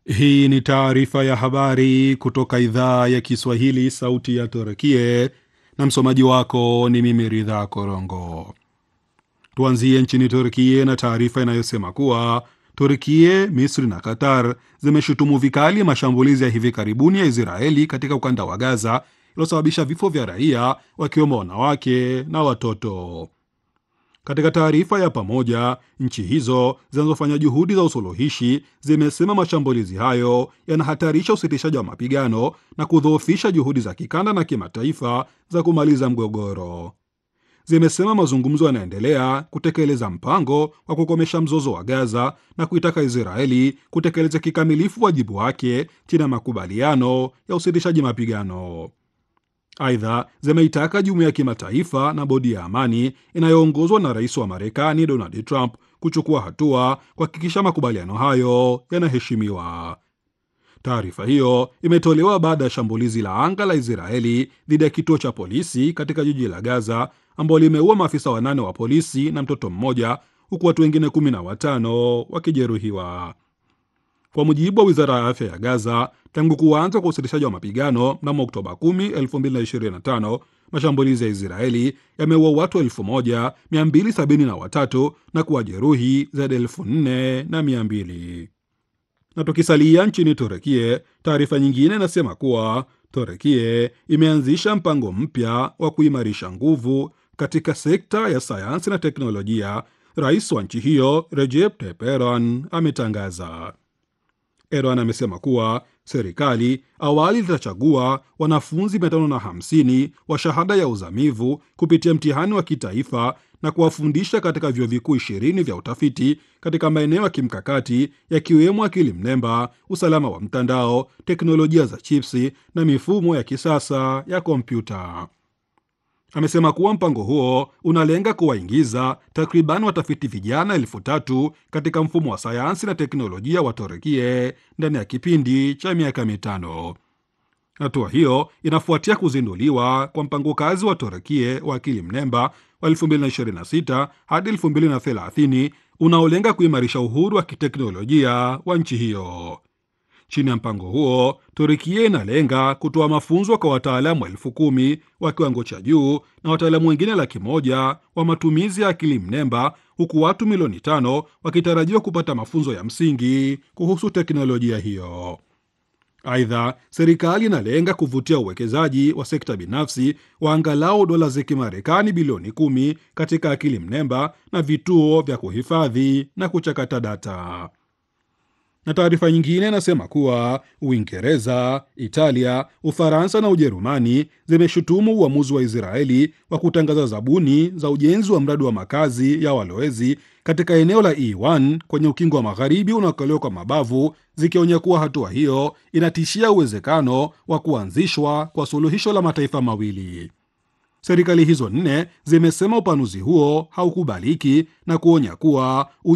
Hii ni taarifa ya habari kutoka idhaa ya Kiswahili, sauti ya Turkie, na msomaji wako ni mimi Ridha Korongo. Tuanzie nchini Turkie na taarifa inayosema kuwa Turkie, Misri na Qatar zimeshutumu vikali mashambulizi ya hivi karibuni ya Israeli katika ukanda wa Gaza iliyosababisha vifo vya raia wakiwemo wanawake na watoto. Katika taarifa ya pamoja, nchi hizo zinazofanya juhudi za usuluhishi zimesema mashambulizi hayo yanahatarisha usitishaji wa mapigano na kudhoofisha juhudi za kikanda na kimataifa za kumaliza mgogoro. Zimesema mazungumzo yanaendelea kutekeleza mpango wa kukomesha mzozo wa Gaza na kuitaka Israeli kutekeleza kikamilifu wajibu wake chini ya makubaliano ya usitishaji mapigano. Aidha, zimeitaka jumuiya ya kimataifa na bodi ya amani inayoongozwa na rais wa Marekani Donald Trump kuchukua hatua kuhakikisha makubaliano hayo yanaheshimiwa. Taarifa hiyo imetolewa baada ya shambulizi la anga la Israeli dhidi ya kituo cha polisi katika jiji la Gaza ambao limeua maafisa wanane wa polisi na mtoto mmoja huku watu wengine kumi na watano wakijeruhiwa. Kwa mujibu wa wizara ya afya ya Gaza, tangu kuanza kwa usitishaji wa mapigano mnamo Oktoba 10, 2025 mashambulizi ya Israeli yameua watu 1273 na kuwajeruhi zaidi ya 4200. Na tukisalia nchini Turekie, taarifa nyingine inasema kuwa Turekie imeanzisha mpango mpya wa kuimarisha nguvu katika sekta ya sayansi na teknolojia. Rais wa nchi hiyo Recep Tayyip Erdogan ametangaza. Erdogan amesema kuwa serikali awali litachagua wanafunzi 550 wa shahada ya uzamivu kupitia mtihani wa kitaifa na kuwafundisha katika vyuo vikuu ishirini vya utafiti katika maeneo ya kimkakati yakiwemo akili mnemba, usalama wa mtandao, teknolojia za chipsi na mifumo ya kisasa ya kompyuta. Amesema kuwa mpango huo unalenga kuwaingiza takriban watafiti vijana elfu tatu katika mfumo wa sayansi na teknolojia wa Torekie ndani ya kipindi cha miaka mitano. Hatua hiyo inafuatia kuzinduliwa kwa mpango kazi wa Torekie wa akili mnemba wa 2026 hadi 2030 unaolenga kuimarisha uhuru wa kiteknolojia wa nchi hiyo. Chini ya mpango huo, Turikia inalenga kutoa mafunzo kwa wataalamu elfu kumi wa kiwango cha juu na wataalamu wengine laki moja wa matumizi ya akili mnemba, huku watu milioni tano wakitarajiwa kupata mafunzo ya msingi kuhusu teknolojia hiyo. Aidha, serikali inalenga kuvutia uwekezaji wa sekta binafsi wa angalau dola za Kimarekani bilioni kumi katika akili mnemba na vituo vya kuhifadhi na kuchakata data na taarifa nyingine inasema kuwa Uingereza, Italia, Ufaransa na Ujerumani zimeshutumu uamuzi wa Israeli wa kutangaza zabuni za ujenzi wa mradi wa makazi ya walowezi katika eneo la E1 kwenye ukingo wa magharibi unaokaliwa kwa mabavu, zikionya kuwa hatua hiyo inatishia uwezekano wa kuanzishwa kwa suluhisho la mataifa mawili. Serikali hizo nne zimesema upanuzi huo haukubaliki na kuonya kuwa